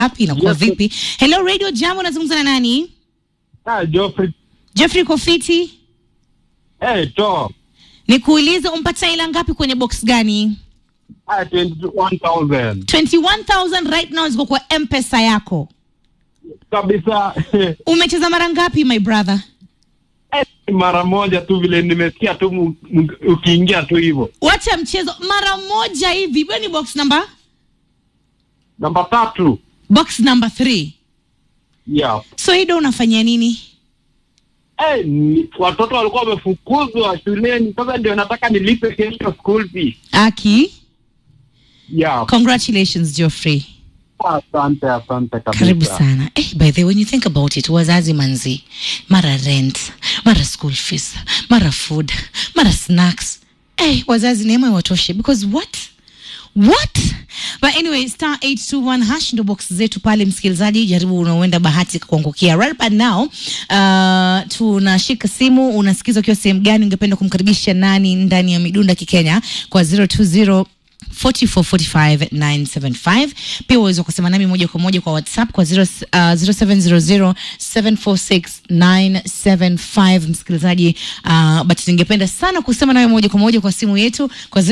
hapi inakuwa Yes. vipi? Hello Radio Jambo, nazungumza na nani? Ah, Geoffrey. Jeffrey Kofiti, Eh, to. nikuulize umpata ila ngapi kwenye box gani? Ah, 21,000. 21000 right now ziko kwa M-Pesa yako. Kabisa. Umecheza mara ngapi my brother? Eh, mara moja tu vile nimesikia tu mu- mu- ukiingia tu hivyo. Wacha mchezo mara moja hivi. Hiyo ni box number Namba tatu. box number 3. Yeah. So Ido unafanyia nini? Eh, ni, watoto walikuwa wamefukuzwa shuleni. Sasa ndio nataka nilipe kesho school fees. Aki, Yeah. congratulations Geoffrey. Asante, asante kabisa. Karibu sana. Eh, by the way, when you think about it, wazazi manzi, mara rent, mara school fees, mara food, mara snacks. Eh, wazazi neema iwatoshe because what? What? But anyway, star 821 hash ndo box zetu pale, msikilizaji, jaribu unauenda bahati kuangukia. Right but now, uh, tunashika simu, unasikiza ukiwa sehemu gani, ungependa kumkaribisha nani ndani ya midunda kikenya kwa 020 4445975 pia uweza kusema nami moja kwa moja kwa whatsapp kwa 0, uh, 0700746975 msikilizaji uh, but ningependa sana kusema nawe moja kwa moja kwa simu yetu kwa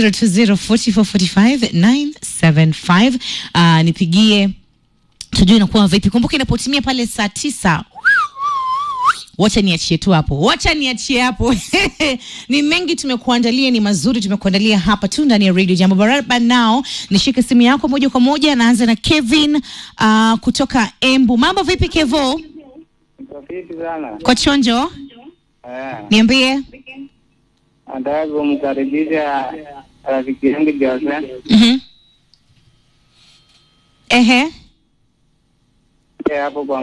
0204445975 uh, nipigie tujue inakuwa vipi kumbuka inapotimia pale saa tisa wacha niachie tu hapo wacha niachie hapo ni mengi tumekuandalia ni mazuri tumekuandalia hapa tu ndani ya radio jambo baraba nao nishike simu yako moja kwa moja naanza na kevin uh, kutoka embu mambo vipi kevo Rafiki sana. kwa chonjo Eh, niambie nataka kumkaribisha rafiki yangu Jose. mm-hmm. ehe Eh, hapo kwa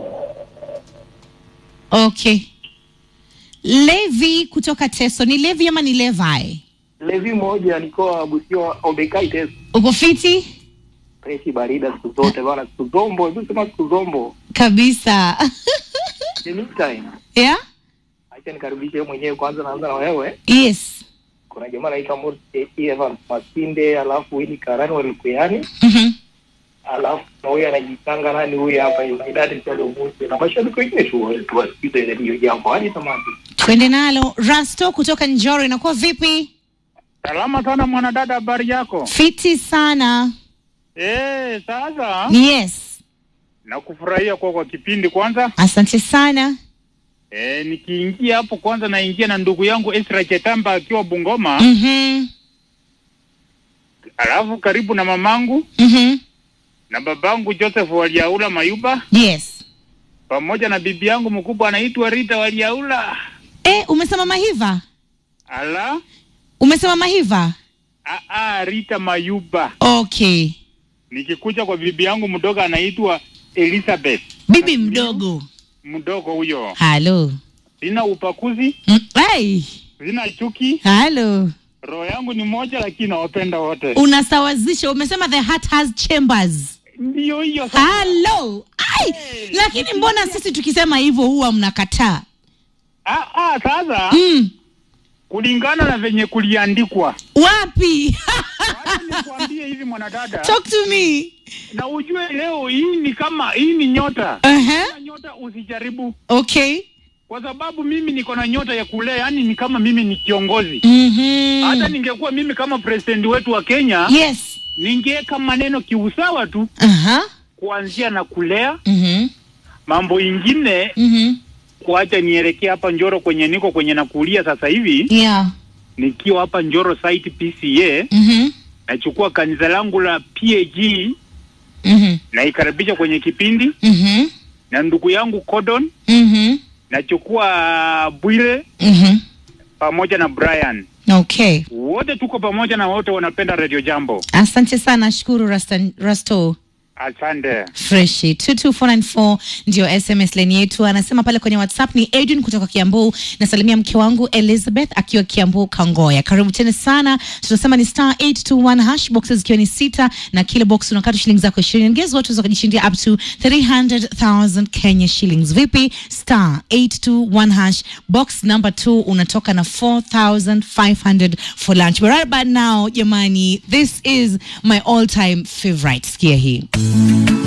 okay levi kutoka teso ni levi ama ni levi Levi moja alikuwa Busio Obekai test uko fiti freshi barida siku zote bana, siku zombo, hebu sema siku zombo. kabisa The meantime, yeah? acha nikaribishe wewe mwenyewe kwanza, naanza na wewe. yes Kuna jamaa anaitwa Morris Evans Masinde, alafu Winnie Karani walikuyani, mm-hmm. alafu na huyu anajitanga nani huyu hapa Idadi Salo Muse na mashabiki wengine tu tuwasikize ile hiyo jambo hadi tamati. twende nalo rasto kutoka njoro inakuwa vipi Salama sana mwanadada, habari yako? fiti sana Eh, sasa yes nakufurahia kwa kwa kipindi kwanza. asante sana Eh, nikiingia hapo kwanza naingia na ndugu yangu Esra Chetamba akiwa Bungoma, mm-hmm. alafu karibu na mamangu Mm-hmm. na babangu Joseph Waliaula Mayuba yes pamoja na bibi yangu mkubwa anaitwa Rita Waliaula. e, umesema mahiva Ala, umesema mahiva a a Rita Mayuba. okay Nikikuja kwa bibi yangu mdogo anaitwa Elizabeth. bibi mdogo Mdogo huyo. halo Sina upakuzi, Mm, hey. sina chuki. halo Roho yangu ni moja lakini nawapenda wote. unasawazisha umesema the heart has chambers Ndio hiyo sasa. halo ai lakini mbona sisi tukisema hivyo huwa mnakataa Ah, ah, sasa mm. kulingana na venye kuliandikwa, wapi wacha nikwambie hivi mwanadada, talk to me na ujue leo hii ni kama hii ni nyota. uh-huh. Kama nyota usijaribu, okay kwa sababu mimi niko na nyota ya kulea, yani ni kama mimi ni kiongozi. mm-hmm. Hata ningekuwa mimi kama president wetu wa Kenya, yes ningeweka maneno kiusawa tu, uh-huh. kuanzia na kulea mm-hmm. mambo ingine, Mm-hmm. kuacha nielekea hapa Njoro kwenye niko kwenye nakulia sasa hivi, yeah nikiwa hapa Njoro site PCA mm-hmm. nachukua kanisa langu la PAG Mm-hmm. naikaribisha kwenye kipindi Mm-hmm. na ndugu yangu Cordon, Mm-hmm. nachukua Bwire Mm-hmm. pamoja na Brian, okay wote tuko pamoja na wote wanapenda Radio Jambo. asante sana shukuru Rastan, rasto Asante. freshi 22494 ndio sms line yetu anasema pale kwenye whatsapp ni adrian kutoka kiambu nasalimia mke wangu elizabeth akiwa kiambu kangoya karibu tena sana tunasema ni star 821 hash boxes ikiwa ni sita na kila box unakata shilingi zako ishirini ngezi watu wakajishindia up to 300000 kenya shillings vipi star 821 hash box number 2 unatoka na 4500 for lunch but right about now jamani this is my all time favorite sikia hii